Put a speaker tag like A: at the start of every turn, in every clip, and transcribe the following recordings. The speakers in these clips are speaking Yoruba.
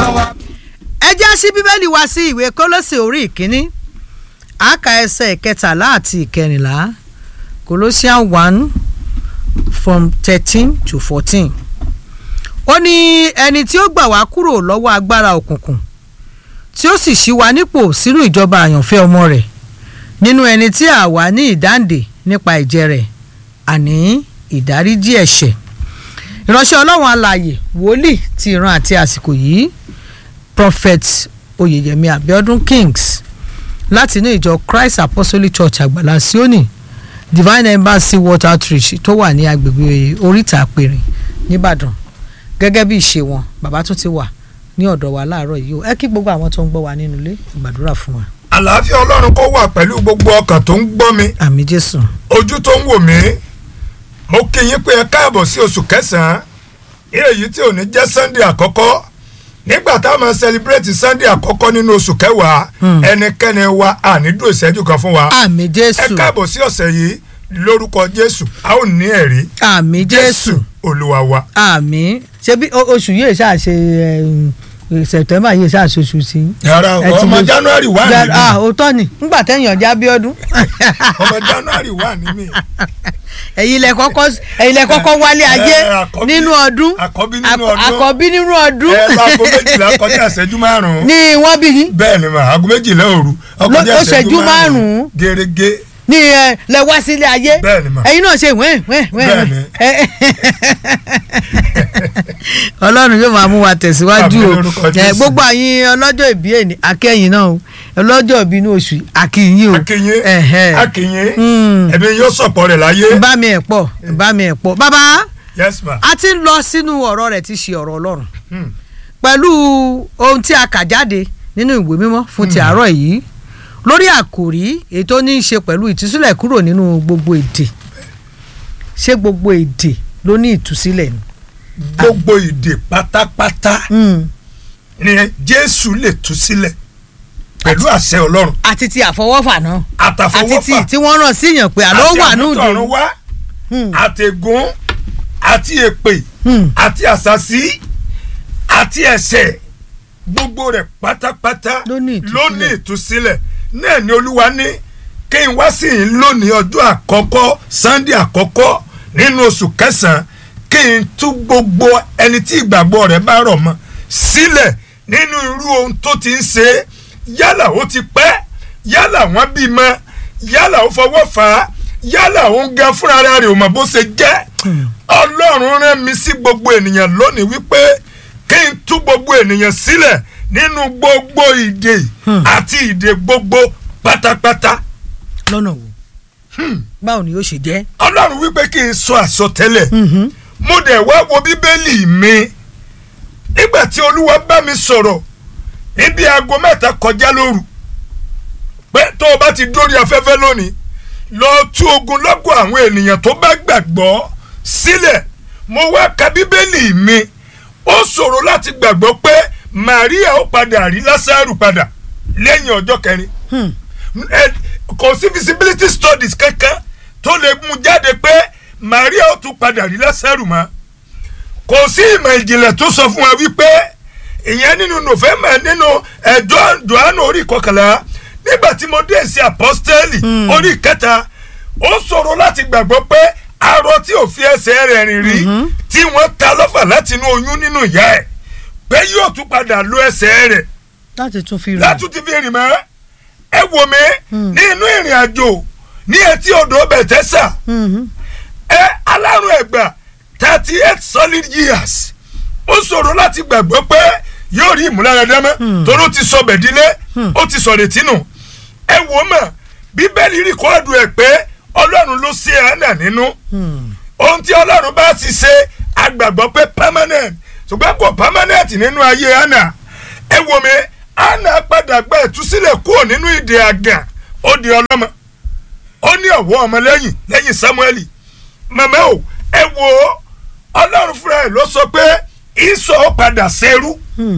A: wa.
B: ẹ já sí bíbélì wá sí ìwé kólósè orí ìkíní àkà ẹsẹ̀ ìkẹtàlá àti ìkẹrìnlá Colossians one from thirteen to fourteen ó ní ẹni tí ó gbà wá kúrò lọ́wọ́ agbára òkùnkùn tí ó sì ṣí wa nípò sínú ìjọba àyànfẹ́ ọmọ rẹ̀ nínú ẹni tí a wà ní ìdáǹdè nípa ìjẹ rẹ̀ àní ìdáríjì ẹ̀ṣẹ̀ ìránṣẹ́ ọlọ́run alààyè wòlíì ti ìran àti àsìkò yìí prophet oyèyẹmí abiodun kings láti inú ìjọ christ apostolic church àgbàlá sioni divine embassy water outreach tó wà ní agbègbè oríta àpèrè nìbàdàn gẹ́gẹ́ bí ìṣe wọn bàbá tún ti wà ní ọ̀dọ̀ wa láàárọ̀ yìí o ẹ kí gbogbo àwọn tó ń gbọ́ wa nínú ilé ìgbàdúrà fún wa.
A: àlàáfíà ọlọ́run kó wà pẹ̀lú gbogbo ọkàn tó ń gbọ́ mi
B: àmì jésù.
A: ojú tó ń wò mí mo kí yín pé ẹ káàbọ̀ sí oṣù kẹsàn-án èyí tí ò ní jẹ́ sunday àkọ́kọ́ nígbà táwọn máa celebrate sunday àkọ́kọ́ nínú oṣù kẹwàá ẹnikẹ́ni wa ànídùn ìṣẹ́jú kan fún wa
B: àmì
A: ẹ
B: jésù
A: káàbọ̀ sí ọ̀sẹ̀ yìí lórúkọ jésù a ó ní ẹ̀rí
B: àmì jésù
A: olúwa wa.
B: àmì ṣebí o- oṣù yìí ṣáà ṣe ẹ, september yìí ṣáà ṣe oṣù sí.
A: yàrá
B: ẹ ti
A: ọmọ
B: lè-
A: january wà
B: Ja-
A: ní
B: ah
A: mi
B: òótọ́ ni ngbà tẹ̀yìn ọjà bíọ́dún
A: ọmọ january wà ní mi.
B: ẹ̀yin lẹ kọ́kọ́ ẹ̀yin lẹ kọ́kọ́ wálé ayé
A: ẹ, àkọ́bí-
B: nínú ọdún
A: àkọ́bí nínú
B: Àkọ́-
A: ọdún.
B: àkọ́bí nínú ọdún
A: ẹ láago méjìlá kọjá ìṣẹ́jú márùn-ún.
B: ni wọ́n bí yín
A: bẹ́ẹ̀ ni mà aago méjìlá òru ọkọjá
B: Ló- ó
A: ìṣẹ́jú
B: ṣẹ́jú
A: márùn-ún
B: márùn-ún.
A: gẹ́gẹ́
B: ní ẹ lẹ wá sílé ayé
A: Bẹ́ẹ̀ ni mà.
B: ẹ̀yin náà ṣe wẹ́n wẹ́n wẹ́n
A: Bẹ́ẹ̀ ni.
B: ẹ- ọlọ́run yóò máa mú wa tẹ̀síwájú
A: Àmín
B: o
A: lórúkọ
B: ẹ,
A: Jésù.
B: gbogbo àyìn ọlọ́jọ́ ìbí ẹni akẹ́yìn náà o ọlọ́jọ́ ìbí inú oṣù akínyìn o
A: akínyín
B: Ẹ̀hẹ́.
A: akínyín
B: Mm.
A: ẹ̀mí yóò sọ̀pọ̀ rẹ̀ láyé.
B: bá mi ẹ̀ pọ̀ bá mi ẹ̀ pọ̀ bàbá
A: yes ma.
B: a ti ń lọ sínú ọ̀rọ̀ rẹ̀ tí í ṣe ọ̀rọ̀ ọlọ́run
A: Hmm.
B: pẹ̀lú ohun tí a kà jáde nínú ìwé mímọ́ fún ti àárọ̀ yìí lórí àkòrí èyí tó ní í ṣe pẹ̀lú ìtúsílẹ̀ kúrò nínú gbogbo èdè ṣé gbogbo èdè ló ní ìtúsílẹ̀ ni.
A: gbogbo ìdè pátápátá ni jésù lè tú sílẹ̀ pẹ̀lú àṣẹ ọlọ́run
B: àti ti àfọwọ́fà náà àti
A: àtàfọwọ́fà
B: ti tí wọ́n rán sí yàn pé àlọ́
A: àti
B: wà ní
A: àmútọ̀run
B: òde.
A: wá
B: Hmm.
A: àtẹ̀gùn àti èpè
B: Hmm.
A: àti àṣàsí àti ẹ̀ṣẹ̀ gbogbo rẹ̀ pátápátá
B: Ló ní ìtúsílẹ̀.
A: ló ní ìtúsílẹ̀ náà ni olúwa ní kí n wá sí yín lónìí ọjọ́ àkọ́kọ́ sunday àkọ́kọ́ nínú oṣù kẹsàn-án kí n tú gbogbo ẹni tí ìgbàgbọ́ rẹ̀ bá rọ̀ mọ́ sílẹ̀ nínú irú ohun tó ti ń ṣe é. yálà ó ti pẹ́ yálà wọ́n bí mọ́ yálà ó fọwọ́ fà á yálà ó ń gan fúnra rẹ̀ ò mọ̀ bó ṣe jẹ́ ọlọ́run rán mi sí gbogbo ènìyàn lónìí wípé kí n tú gbogbo ènìyàn sílẹ̀ nínú gbogbo ìdè àti ìdè gbogbo pátápátá
B: lọ́nà wo báwo ni yóò ṣe jẹ́.
A: ọlọ́run wípé kí n sọ àsọtẹ́lẹ̀ mo dẹ̀ wá wo bíbélì mi nígbà tí olúwa bá mi sọ̀rọ̀ níbi aago mẹ́ta kọjá lóru pé tó o bá ti dórí afẹ́fẹ́ lónìí lọ tú ogun lọ́gọ̀ àwọn ènìyàn tó bá gbàgbọ́ sílẹ̀ mo wá ka bíbélì mi ó ṣòro láti gbàgbọ́ pé Màríà ó padà rí Lásárù padà lẹ́yìn ọjọ́ kẹrin ẹ, kò sí visibility studies kankan tó lè mú jáde pé Maria ó tún padà rí Lásárù mọ́ kò sí ìmọ̀ ìjìnlẹ̀ tó sọ fún wa wípé ìyẹn nínú November nínú ẹjọ́ Jòhánù orí kọkànlá nígbà tí mo dé sí apọ́stẹ́lì orí kẹta ó ṣòro láti gbàgbọ́ pé arọ tí ò fi ẹsẹ̀ rẹ̀ rìn rí tí wọ́n ta lọ́fà láti inú oyún nínú ìyá ẹ̀ pé yóò tún padà lo ẹsẹ̀ rẹ̀
B: láti tún fi rìn.
A: látún ti fi rìn mọ́ ẹ wò mí ní inú ìrìn àjò ní etí odò bẹ̀tẹ́sà
B: Mhm.
A: ẹ alárùn ẹ̀gbà thirty eight solid years ó ṣòro láti gbàgbọ́ pé yóò rí ìmúláradá mọ́ torí ó ti sọ bẹ̀dílé ó ti sọ retí nù ẹ wò mọ̀ bíbélì rìkọ́ọ̀dù ẹ̀ pé ọlọ́run ló ṣe àánà nínú ohun tí ọlọ́run bá ti ṣe agbàgbọ́ pé permanent ṣùgbọ́n kò permanent nínú ayé àánà ẹ wò mí àánà padà gba ìtúsílẹ̀ kúrò nínú ìdè àgàn ó di ọlọ́mọ ó ní ọ̀wọ́ ọmọ lẹ́yìn lẹ́yìn Sámúẹ́lì màmá o ẹ wo ọlọ́run fúnra ẹ̀ ló sọ pé ìsọ̀ padà ṣerú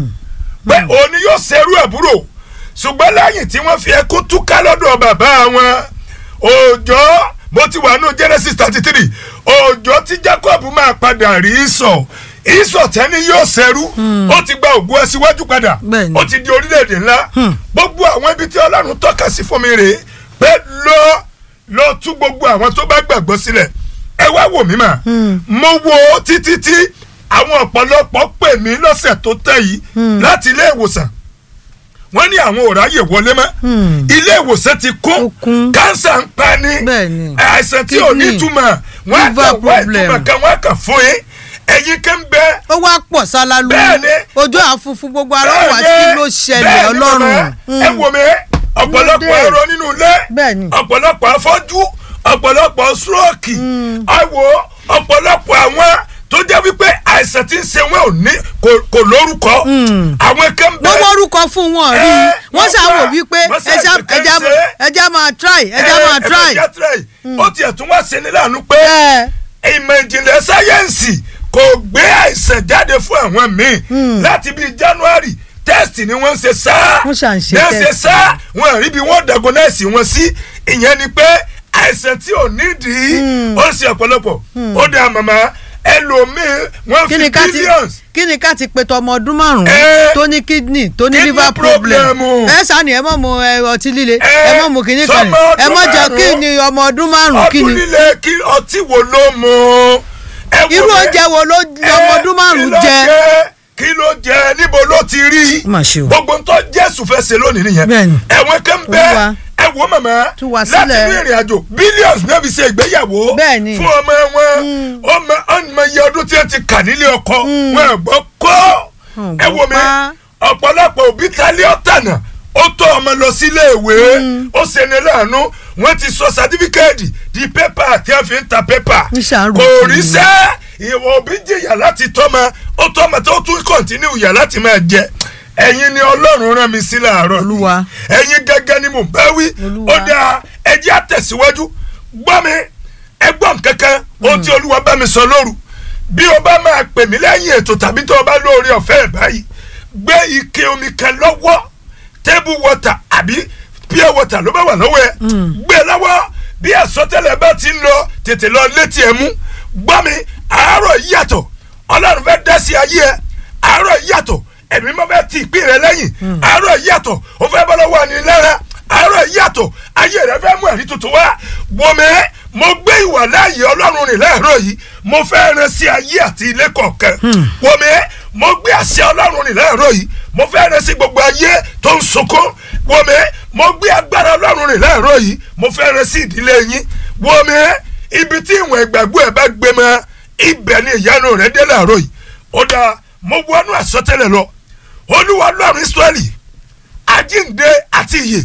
A: pé òun ni yóò ṣerú àbúrò ṣùgbọ́n lẹ́yìn tí wọ́n fi ẹkún túká lọ́dọ̀ bàbá wọn òòjọ́ mo ti wà nù Genesis thirty three òòjọ́ tí Jacob máa padà rí sọ ìsọ̀tẹ́ ni yóò ṣẹrú ó ti gba ògùn ẹ síwájú padà
B: Bẹ́ẹ̀ni.
A: ó ti di orílẹ̀-èdè ńlá gbogbo àwọn ibi tí ọlọ́run tọ́ka sí fún mi rèé pé lọ lọ tú gbogbo àwọn tó bá gbàgbọ́ sílẹ̀ ẹ wá wò mí mà mo wo títí tí àwọn ọ̀pọ̀lọpọ̀ pè mí lọ́sẹ̀ tó tẹ̀ yìí láti ilé ìwòsàn wọ́n ní àwọn ò ráyè wọlé mọ́ ilé ìwòsàn ti
B: Ó
A: kún
B: kún.
A: kánsà ń pa ní
B: Bẹ́ẹ̀ni.
A: àìsàn tí ò ní
B: Kidney.
A: túmọ̀ wọ́n á
B: Liver
A: kàn wá
B: problem.
A: ìtumọ̀ kan wọ́n á kàn fún yín ẹ̀yin kan bẹ́ẹ̀
B: ó wá pọ̀ sálálu
A: Bẹ́ẹ̀ni.
B: ojú àfunfun gbogbo ara wà kí ló ṣẹlẹ̀ ọlọ́run
A: ẹ wò mí ọ̀pọ̀lọpọ̀
B: Kí ló dé?
A: ẹ̀rọ nínú ilé
B: Bẹ́ẹ̀ni.
A: ọ̀pọ̀lọpọ̀ afọ́jú ọ̀pọ̀lọpọ̀ stroke ẹ wò ọ̀pọ̀lọpọ̀ àwọn tó jẹ́ wípé àìsàn tí ń ṣe wọn ò ní kò- kò lórúkọ àwọn kan
B: wọ́n
A: bẹ́ẹ̀
B: wọ́rúkọ fún wọn rí
A: Ẹ,
B: wọ́n
A: wọ́n
B: ṣàwò
A: wá,
B: wípé
A: wọ́n ṣe
B: ẹja
A: àìsàn
B: ẹja
A: kan ṣe.
B: ẹja máa try ẹja
A: ẹ,
B: máa
A: ẹ
B: try.
A: jẹ́ try ó tiẹ̀ tún wá ṣe ní láàánú pé
B: ẹ
A: ìmọ̀ ìjìnlẹ̀ sáyẹ́ǹsì kò gbé àìsàn jáde fún àwọn míì láti bíi january test ni wọ́n ń ṣe sáá
B: Wọ́n ṣà ń ṣe
A: bẹ́ẹ̀ ṣe
B: test.
A: sáá wọn rí bí wọ́n diagnose wọn sí ìyẹn ni pé àìsàn tí ò nídìí ó ń ṣe ọ̀pọ̀lọpọ̀ ó dá màmá ẹlòmíì wọ́n
B: kí
A: fi
B: ni ká ti
A: billions
B: kí ni ká ti pe tọmọ ọdún márùn-ún
A: Ẹ.
B: tó ní kidney tó ní
A: Kidney
B: liver problem
A: problem.
B: ẹ sani ẹ mọ mu ẹ, ọtí líle
A: Ẹ,
B: ẹ mọ mu kíní kan
A: sọmọ
B: ẹ mọ
A: ọdún
B: jẹ
A: márùn-ún.
B: kí ni ọmọ ọdún márùn kí
A: ọdún
B: ni
A: líle kí ọtí wo ló mu ẹ wò
B: irú
A: bẹ́ẹ̀.
B: oúnjẹ wo ló ọmọ ọdún márùn
A: kí ló
B: jẹ
A: kí ló jẹ níbo ló ti rí
B: Mà ṣe o.
A: gbogbo ń tọ́ jésù fẹ́ ṣe lónìí nìyẹn
B: Bẹ́ẹ̀ni.
A: ẹ̀wọ̀n kan
B: Olúwa.
A: bẹ́ẹ̀ ẹ wo màmá
B: Tú wa
A: láti
B: sílẹ̀.
A: ní ìrìn àjò billions náà fi ṣe ìgbéyàwó
B: Bẹ́ẹ̀ni.
A: fún ọmọ wọn ọmọ ọmọ iye ọdún tí wọ́n ti kà nílé ọkọ wọn ò gbọ́ kó
B: Wọn ò
A: ẹ wo
B: gbọ́
A: mi
B: pa.
A: ọ̀pọ̀lọpọ̀ òbí talé ọ̀tànà ó tọ́ ọmọ lọ sílé ìwé ó ṣe ní láàánú wọ́n ti sọ sátífíkẹ́ẹ̀tì di pépà tí wọ́n fi ń ta pépà
B: Ń ṣàárò
A: kò
B: fún
A: rí
B: mi.
A: sẹ́ ìwọ òbí jìyà láti tọ́mọ ó tọ́mọ tó tún kọ̀ntínú ìyà láti máa jẹ ẹ̀yin ni ọlọ́run rán mi sí láàárọ̀ yìí.
B: Olúwa.
A: ẹ̀yin gẹ́gẹ́ ni mò ń bá wí
B: Olúwa.
A: ó dáa ẹjẹ́ àtẹ̀síwájú gbọ́ mi ẹgbọ́n kankan ohun tí olúwa bá mi sọ lóru bí o bá máa pè mí lẹ́yìn ètò tàbí tó o bá lóore ọ̀fẹ́ ẹ̀ báyìí gbé ike omi kan lọ́wọ́ table water àbí pure water ló bá wà lọ́wọ́ ẹ̀ gbé lọ́wọ́ bí àsọtẹ́lẹ̀ bá ti ń lọ tètè lọ létí ẹ̀ mú gbọ́ mi àárọ̀ yìí yàtọ̀ ọlọ́run fẹ́ dá sí ayé ẹ̀ àárọ̀ yìí yàtọ̀ ẹ̀mí mọ́ fẹ́ ti ìpín rẹ lẹ́yìn àárọ̀ yìí yàtọ̀ ó fẹ́ bọ́ lọ́wọ́ àní lára àárọ̀ yìí yàtọ̀ ayé rẹ fẹ́ mú ẹ̀rí tuntun wá wọ́mẹ́ mo gbé ìwà láàyè ọlọ́run rìn láàárọ̀ yìí mo fẹ́ rán sí ayé àti ilé kọ̀ọ̀kan wọ́mẹ́ mo gbé àṣẹ ọlọ́run rìn láàárọ̀ yìí mo fẹ́ rán sí gbogbo ayé tó ń sunkún wọ́mẹ́ mo gbé agbára ọlọ́run rìn láàárọ̀ yìí mo fẹ́ rán sí ìdílé yín wọ́mẹ́ ibi tí ìwọ̀n ìgbàgbọ́ ẹ̀ bá gbé mọ́ ibẹ̀ ni ìyanu rẹ̀ dé láàárọ̀ yìí ó dáa mo wọnú àsọtẹ́lẹ̀ lọ olúwa ọlọ́run israẹli àjíǹde àti ìyè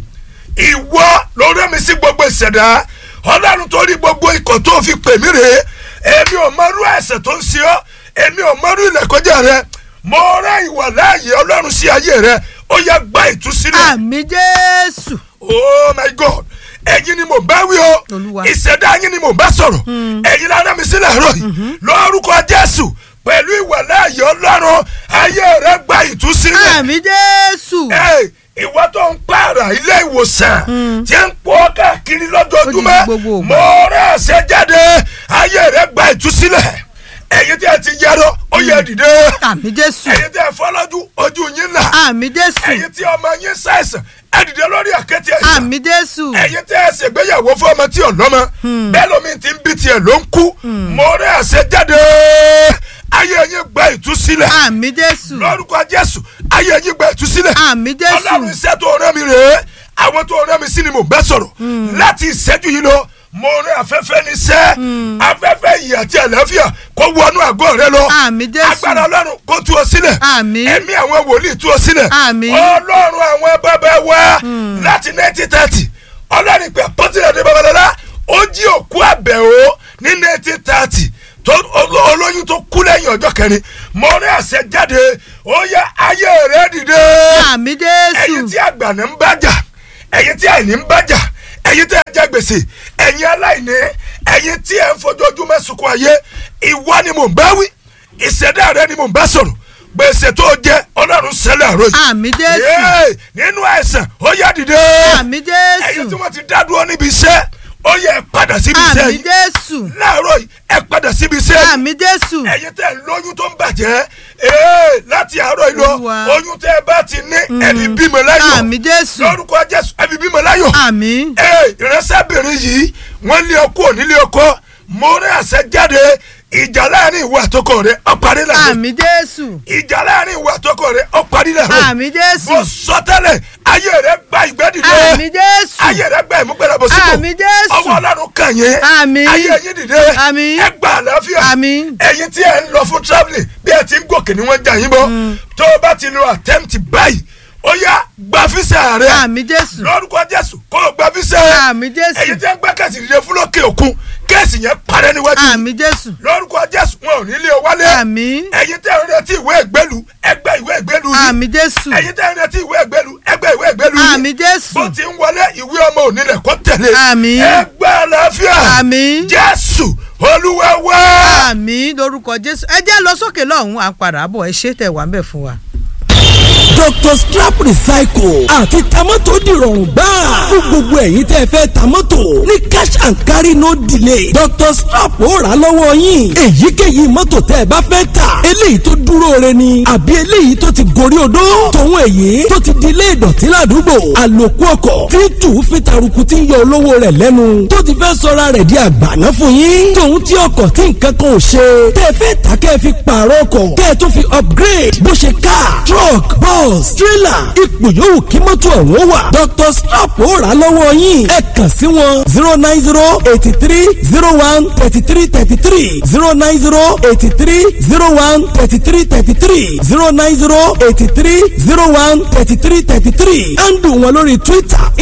A: ìwọ ló rẹ́ mi sí gbogbo ìṣẹ̀dá ọlọ́run tó rí gbogbo ikọ̀ tó fi pè mí rèé èmi ò mọrú ẹ̀ṣẹ̀ tó ń ṣe ọ́ èmi ò mọrú ìlẹ̀kọ́jà rẹ mo rẹ́ ìwà láàyè ọlọ́run sí ayé rẹ ó yá gba ìtúsílẹ̀
B: àmì jésù
A: oh my god ẹ̀yin ni mo bá wí o
B: Olúwa.
A: ìṣẹ̀dá yín ni mo bá sọ̀rọ̀ ẹ̀yin lára mi sílẹ̀ àárọ̀ yìí lórúkọ jésù pẹ̀lú ìwà láàyè ọlọ́run ayé rẹ gba ìtúsílẹ̀
B: àmì jésù
A: Ẹ, ìwọ tó ń pààrà ilé ìwòsàn tí ń pọ̀ káàkiri lójoojúmọ́
B: Ó di gbogbo ògbà.
A: mo rẹ̀ ṣe jáde ayé rẹ̀ gba ìtúsílẹ̀ ẹ̀yin tí ẹ ti yẹrọ ó yẹ dìde
B: àmì jésù
A: ẹ̀yin tí ẹ fọlọ́jú ojú yín là
B: àmì jésù
A: ẹ̀yin tí ọmọ yín ṣàìsàn ẹ dìde lórí àkẹ́tì ẹ̀sán
B: àmì jésù
A: ẹ̀yin tí ẹ ṣègbéyàwó fún ọmọ tí ò lọ́mọ bẹ́ẹ̀ lómi ti ń bí tiẹ̀ ló ń kú mo rẹ̀ ṣe jáde ayé yín gba ìtúsílẹ̀
B: àmì jésù
A: lórúkọ jésù ayé yín gba ìtúsílẹ̀
B: àmì jésù
A: ọlọ́run iṣẹ́ tó rán mi rèé àwọn tó rán mi sí ni mo bẹ́ sọ̀rọ̀ láti ìṣẹ́jú yìí lọ mo rán afẹ́fẹ́ níṣẹ́ afẹ́fẹ́ ìyè àti àlàáfíà kó wọnú àgọ́ rẹ lọ
B: Àmín Jésù.
A: agbára ọlọ́run kó tú ọ sílẹ̀
B: Àmín.
A: ẹ̀mí àwọn wòlíì tú ọ sílẹ̀
B: Àmín.
A: ọlọ́run àwọn bàbá wa láti nineteen thirty ọlọ́run ìpè àpọ́tìlẹ̀ ní babalọ́lá ó jí òkú àbẹ̀wò ní nineteen thirty tó olo- olóyún tó kú lẹ́yìn ọjọ́ kẹrin mo rí àṣẹ jáde ó yẹ ayé rẹ dìde
B: àmì
A: ẹ̀yin
B: jésù
A: tí àgbàna ń bájà ẹ̀yin tí àìní ń bájà ẹ̀yin tí ẹ jẹ gbèsè ẹ̀yin aláìní ẹ̀yin tí ẹ ń fojoojúmọ́ sunkún ayé ìwọ ni mò ń bá wí ìṣẹ̀dá rẹ ni mò ń bá sọ̀rọ̀ gbèsè tó jẹ ọlọ́run sẹ́lẹ̀ àrò yìí
B: àmì jésù
A: Yéè, nínú àìsàn ó yá dìde
B: àmì
A: ẹ̀yin tí
B: jésù
A: wọ́n ti dá dúró níbi iṣẹ́ ó yẹ ẹ padà síbi iṣẹ́
B: àmì
A: yìí
B: jésù
A: láàárọ̀ yìí ẹ padà síbi iṣẹ́ yìí
B: àmì jésù
A: ẹ̀yin tẹ́ ń lóyún tó ń bàjẹ́ ee láti àárọ̀ yìí lọ
B: Olúwa.
A: oyún tẹ́ ẹ bá ti ní ẹbí bímọ láyọ̀
B: àmì jésù
A: lórúkọ jésù ẹbí bímọ láyọ̀
B: àmì
A: ee ìránṣẹ́bìnrin yìí wọ́n lé ọkọ onílé ọkọ mo rí àṣẹ jáde ìjà láàrin ìwọ àtọkọ rẹ ó parí láàrin
B: àmì jésù
A: ìjà láàrin ìwọ àtọkọ rẹ ó parí láàrin
B: àmì jésù
A: mo sọ tẹ́lẹ̀ ayé rẹ gba ìgbẹ́dìde
B: àmì jésù
A: ayé rẹ gba ìmúgbẹ́dàbọ̀ sípò
B: àmì jésù
A: ọwọ́ ọlọ́run kàn yín
B: Àmín.
A: ayé yín dìde
B: Àmín.
A: ẹ gba àlàáfíà
B: Àmín.
A: ẹ̀yin tí ẹ ń lọ fún travelling bí ẹ ti ń gòkè ni wọ́n jà yín bọ́ tó o bá ti lo attempt báyìí ó yá gba físà rẹ
B: àmì jésù
A: lórúkọ jésù kó o gba físà rẹ
B: àmì jésù
A: ẹ̀yin tí ẹ ń gbé kẹ̀sì dìde fún lókè òkun kẹ́sì yẹn parẹ́ níwájú
B: àmì jésù
A: lórúkọ jésù wọn ò ní lé o wálé
B: àmì
A: ẹ̀yin tí ẹ ń retí ìwé ìgbélu ẹgbẹ́ ìwé ìgbélu yìí
B: àmì jésù
A: ẹ̀yin tí ẹ ń retí ìwé ìgbélu ẹgbẹ́ ìwé ìgbélu yìí
B: àmì jésù
A: bó ti ń wọlé ìwé ọmọ onílẹ̀ kó tẹ̀lé
B: Àmín.
A: ẹgbẹ́ àlàáfíà
B: àmì
A: jésù olúwa wá.
B: àmì lórúkọ jésù ẹ jẹ́ lọ sókè lọ́hùn-ún à ń padà bọ̀ ẹ ṣé tẹ̀ wá ń bẹ̀ fún wa.
C: dr strap recycle àti tamọ́tò dìrọ̀rùn gbáà fún gbogbo ẹ̀yin tẹ́ fẹ́ tamọ́tò ní cash and carry no delay dr strap ó rà lọ́wọ́ yín èyíkéyìí mọ́tò tẹ́ ẹ bá fẹ́ tà eléyìí tó dúró re ni àbí eléyìí tó ti gorí odó tòun èyí tó ti di ilé ìdọ̀tí ládùúgbò àlòkù ọkọ̀ tí tù fi taruku tí ń yọ olówó rẹ̀ lẹ́nu tó ti fẹ́ sọra rẹ̀ di àgbàná fún yín tòun tí ọkọ̀ tí nǹkan kan ò ṣe tẹ́ fẹ́ tà kẹ́ ẹ fi pààrọ̀ ọkọ̀ kẹ́ ẹ tó fi upgrade bó ṣe car truck bus trailer ipò yòówù kí mọ́tò ọ̀hún wà dr strap ó rà á lọ́wọ́ yín ẹ kàn sí wọn zero nine zero eighty three zero one thirty three thirty three zero nine zero eighty three zero one thirty three thirty three zero nine zero eighty three zero one thirty three thirty three and wọn lórí twitter